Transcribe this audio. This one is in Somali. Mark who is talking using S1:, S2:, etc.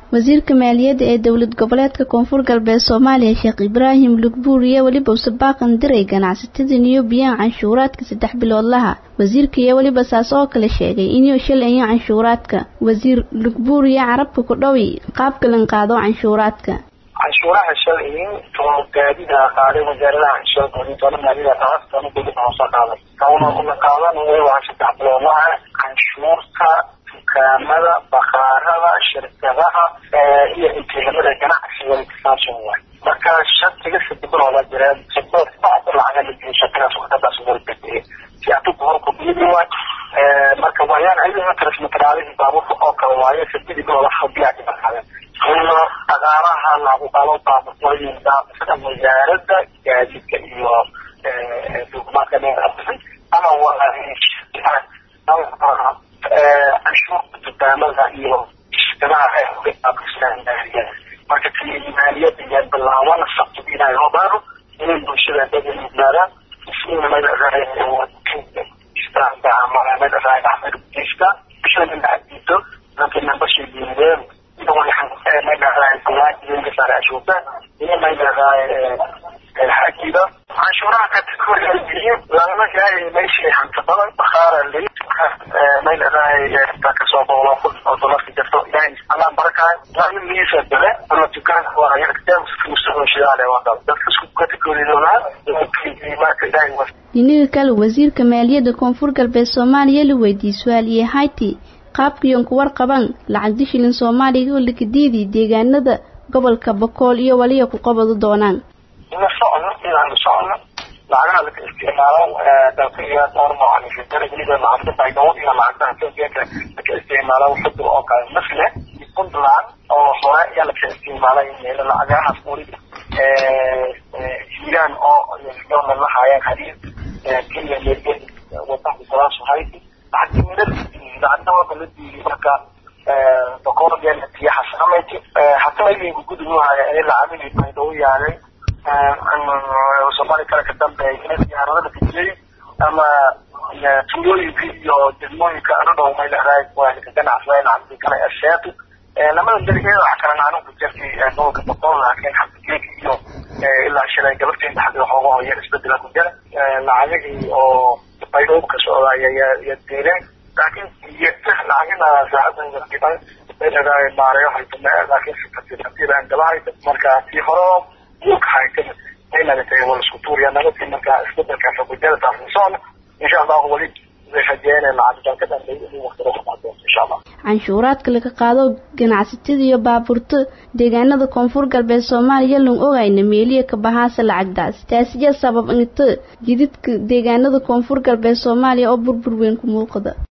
S1: wasiirka maaliyadda ee dowlad goboleedka koonfur galbeed soomaaliya sheekh ibraahim lugbuur iyo weliba usabaaqan diray ganacsatada niyo biyaan canshuuraadka saddex biloodlaha wasiirka iyo weliba saas oo kale sheegay inuu shalayo canshuuraadka wasiir lugbuur iyo carabka ku dhowi qaabka lan qaado canshuuraadka
S2: canshuuraha shalay oo gaadida qaaday wasaaradaha canshuurta toona maaliyada qaas toona dowladda hoose qaaday kauna kuna qaadan waa saddex biloodlaha canshuurta dukaamada bakaarada shirkadaha iyo intiilamada ganacsiga intisaashan waay marka shantiga sadibirooda jireen sabad bacda lacaga la biyo shaqadaas wadadaas warbedeeye si adugu horku biyadi waay marka waayaan ayadana transmateriaalihii baabuurka oo kale waaye sadidii bilooda habiyaa dhibaqaden ina dhaqaalaha lagu qalo baabuurtooyinka sida wasaaradda gaadiidka iyo dukumaadka dheerabixin ama canshuurta dukaamada iyo shirkadaha marka maaliyada iyo bilaaban sabti inay hobaano inay bulshada dada yimaadaan canshuuraha kategoriya lagama gaari meeshii hanta badan bakhaara lid may leedahay kasoo boolo oo dolarka jirto ilahay allah barakaay laakin miisa bele ama dukaanka waa shidaale wada dadka isku kategoridoonaa marka ilahay
S1: dhinaga kale wasiirka maaliyadda koonfur galbeed soomaaliya la weydiiyey su-aaliye hayti qaabkiyon ku warqaban lacag dishilin soomaaliga oo lakadiidii deegaanada gobolka bokool iyo waliya ku qabado doonaan
S2: ina socno inaanu socno lacagaha laka isticmaalo dalkaiyo dhowr noocan weliba lacagta baydhabo iyo lacagtaha etoobiyanka laka isticmaalo xudur oo kale masle puntland oo hore ayaa laka isticmaalay lacagahaas weliba hiiraan oo dhowna la haayeen xariir kenya meergen wadanka salaasu hayti lacagta midal lacagta waa la diiday marka boqorgeena tiyaxas amayti hataa iminka gudubahaya ee lacagihii baydhabo yaalay soomaali kale ka dambeeya diyaaradada kajiyey ama tuulooyinka iyo degmooyinka anadhow may leedahay waa ka ganacsaday lacagtii kale asheetu lamada darigeeda waxa kale naanu ku jirtay gobolka boqol laakiin xabdigeeka iyo ilaa shalay gabarteen dhaxdii waxooga hoya isbedela ku jira lacagihii oo baydhoob ka socda ya diireen laakiin lacagina saacada dhiban may leedahay maareyo haytame laakiin si tartiib tartiib aan daba hayta marka tii hore dhulka haytana ay nagatay wala isku tuuriya nabadkii marka isbedelkaas ku jira taasisona insha allahu weli rajeynay lacag dalka dhanbay inuu waqtiga ku dhacdo insha allah
S1: canshuuraadka laga qaado ganacsatada iyo baabuurta deegaanada koonfur galbeed soomaaliya lan ogayna meeliya ka bahaasa lacagdaas taasiya sabab inta jididka deegaanada koonfur galbeed soomaaliya oo burbur weyn ku muuqda